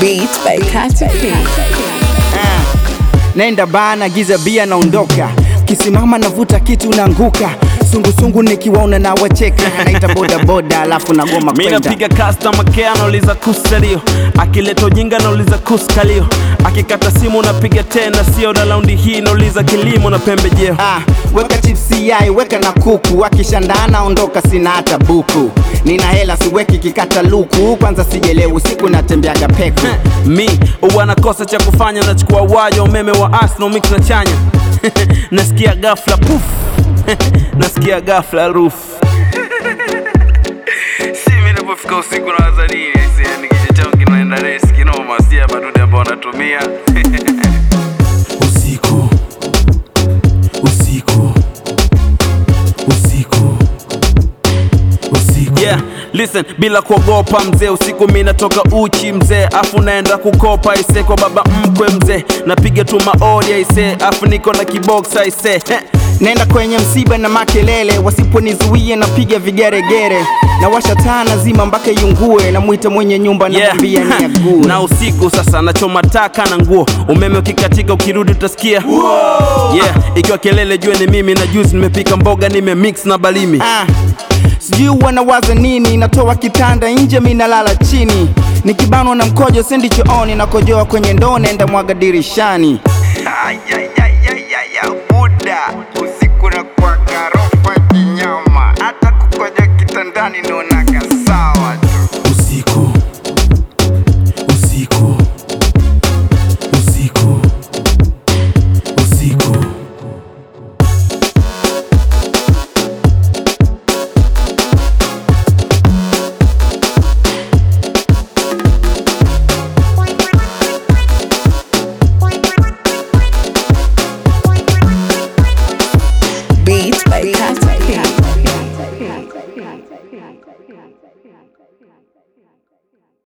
Beat by Katy P. Ah, Nenda bana giza bia naondoka, kisimama navuta kitu naanguka, sungusungu nikiwaona na wacheka, naita bodaboda alafu nagoma Mi kwenda napiga customer care nauliza kusalio, akileta ujinga nauliza kuskalio, akikata simu napiga tena, sio na laundi hii nauliza kilimo na pembejeo. Ah, weka chipsi yai weka na kuku, akishandana ondoka, sina hata buku, nina hela siweki kikata luku, kwanza sijelewi usiku natembeaga peku Mi huwa nakosa cha kufanya, nachukua waya umeme wa Arsenal mix na chanya nasikia ghafla puf nasikia ghafla roof si mimi napofika usiku na wazanii yani kichwa changu kinaenda resi kinoma, si hapa dude ambao wanatumia usiku usiku usiku usiku Yeah, listen, bila kuogopa mzee, usiku mi natoka uchi mzee, afu naenda kukopa ise kwa baba mkwe mzee, napiga tu maodi aise, afu niko na kibox aise Heh. Nenda kwenye msiba na makelele, wasiponizuia napiga vigeregere, na washa taa nazima mpaka iungue, namwita mwenye nyumba namwambia Yeah. ni ague. na usiku sasa nachoma taka na nguo, umeme ukikatika ukirudi utasikia yeah, ikiwa kelele jue ni mimi, na juzi nimepika mboga nimemix na balimi Ah, sijui wanawaza nini, natoa kitanda nje, mi nalala chini, nikibanwa na mkojo sendi chooni, nakojoa kwenye ndoo, nenda mwaga dirishani. Buda usiku na kwa garofa kinyama, hata kukoja kitandani naonaga sawa tu. usiku usiku usiku usiku Beat by Katy P.